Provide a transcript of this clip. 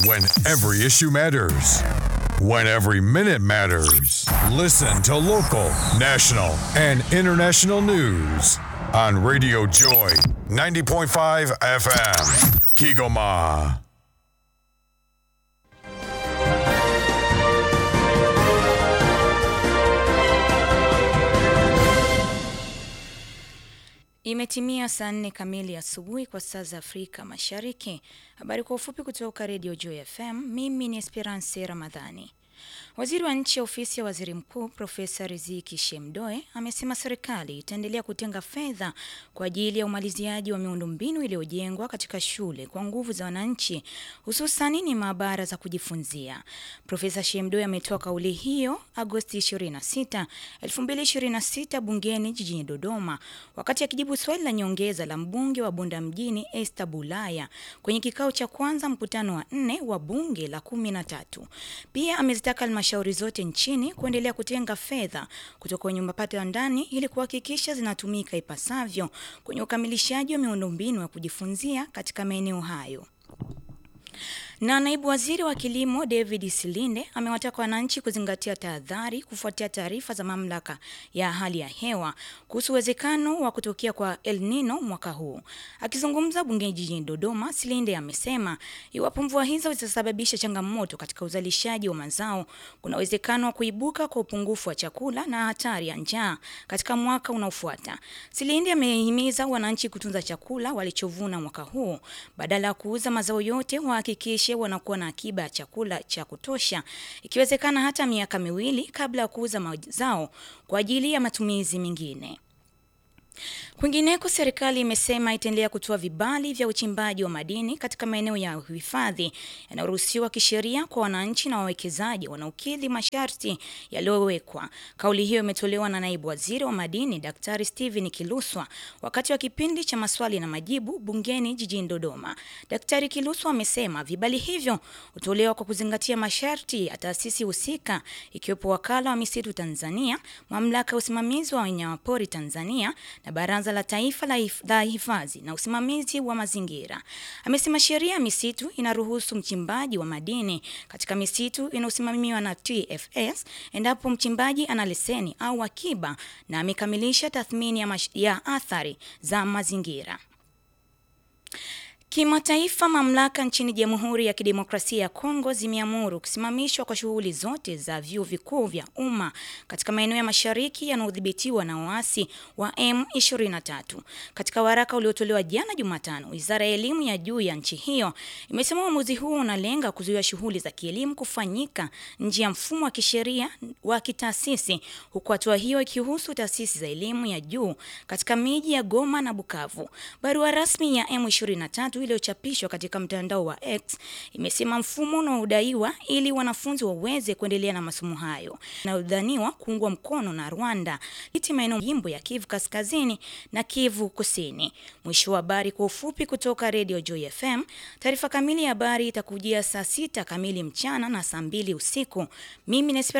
When every issue matters. When every minute matters. Listen to local, national, and international news on Radio Joy 90.5 FM. Kigoma. Imetimia saa nne kamili asubuhi kwa saa za Afrika Mashariki. Habari kwa ufupi kutoka Radio Joy FM. Mimi ni Esperance Ramadhani. Waziri wa nchi ofisi ya waziri mkuu Profesa Riziki Shemdoe amesema serikali itaendelea kutenga fedha kwa ajili ya umaliziaji wa miundombinu iliyojengwa katika shule kwa nguvu za wananchi, hususani ni maabara za kujifunzia. Profesa Shemdoe ametoa kauli hiyo Agosti 26, 2026 bungeni jijini Dodoma wakati akijibu swali la nyongeza la mbunge wa Bunda mjini Esther Bulaya kwenye kikao cha kwanza mkutano wa nne wa bunge la kumi na tatu. Pia amezitaka halmashauri zote nchini kuendelea kutenga fedha kutoka kwenye mapato ya ndani ili kuhakikisha zinatumika ipasavyo kwenye ukamilishaji wa miundombinu ya kujifunzia katika maeneo hayo. Na naibu waziri wa kilimo David Silinde amewataka wananchi kuzingatia tahadhari kufuatia taarifa za mamlaka ya hali ya hewa kuhusu uwezekano wa kutokea kwa El Nino mwaka huu. Akizungumza bungeni jijini Dodoma, Silinde amesema iwapo mvua hizo zitasababisha changamoto katika uzalishaji wa mazao, kuna uwezekano wa kuibuka kwa upungufu wa chakula na hatari ya njaa katika mwaka unaofuata. Silinde amehimiza wananchi kutunza chakula walichovuna mwaka huu badala ya kuuza mazao yote, wahakikishe wanakuwa na akiba ya chakula cha kutosha, ikiwezekana hata miaka miwili kabla ya kuuza mazao kwa ajili ya matumizi mengine. Kwingineko, serikali imesema itaendelea kutoa vibali vya uchimbaji wa madini katika maeneo ya uhifadhi yanayoruhusiwa kisheria kwa wananchi na wawekezaji wanaokidhi masharti yaliyowekwa. Kauli hiyo imetolewa na naibu waziri wa madini Daktari Steven Kiluswa wakati wa kipindi cha maswali na majibu bungeni jijini Dodoma. Daktari Kiluswa amesema vibali hivyo hutolewa kwa kuzingatia masharti ya taasisi husika ikiwepo Wakala wa Misitu Tanzania, Mamlaka ya Usimamizi wa Wanyamapori Tanzania na Baraza la Taifa la Hifadhi na Usimamizi wa Mazingira. Amesema sheria ya misitu inaruhusu mchimbaji wa madini katika misitu inayosimamiwa na TFS endapo mchimbaji ana leseni au akiba na amekamilisha tathmini ya, ya athari za mazingira. Kimataifa, mamlaka nchini Jamhuri ya Kidemokrasia ya Kongo zimeamuru kusimamishwa kwa shughuli zote za vyuo vikuu vya umma katika maeneo ya mashariki yanayodhibitiwa na waasi wa M23. Katika waraka uliotolewa jana Jumatano, Wizara ya Elimu ya Juu ya nchi hiyo imesema uamuzi huo unalenga kuzuia shughuli za kielimu kufanyika nje ya mfumo wa kisheria wa kitaasisi, huku hatua hiyo ikihusu taasisi za elimu ya juu katika miji ya Goma na Bukavu. Barua rasmi ya M23 iliyochapishwa katika mtandao wa X imesema mfumo unaodaiwa ili wanafunzi waweze kuendelea na masomo hayo inayodhaniwa kuungwa mkono na Rwanda iti maeneo jimbo ya Kivu Kaskazini na Kivu Kusini. Mwisho wa habari kwa ufupi kutoka Radio Joy FM. Taarifa kamili ya habari itakujia saa sita kamili mchana na saa mbili usiku. Mimi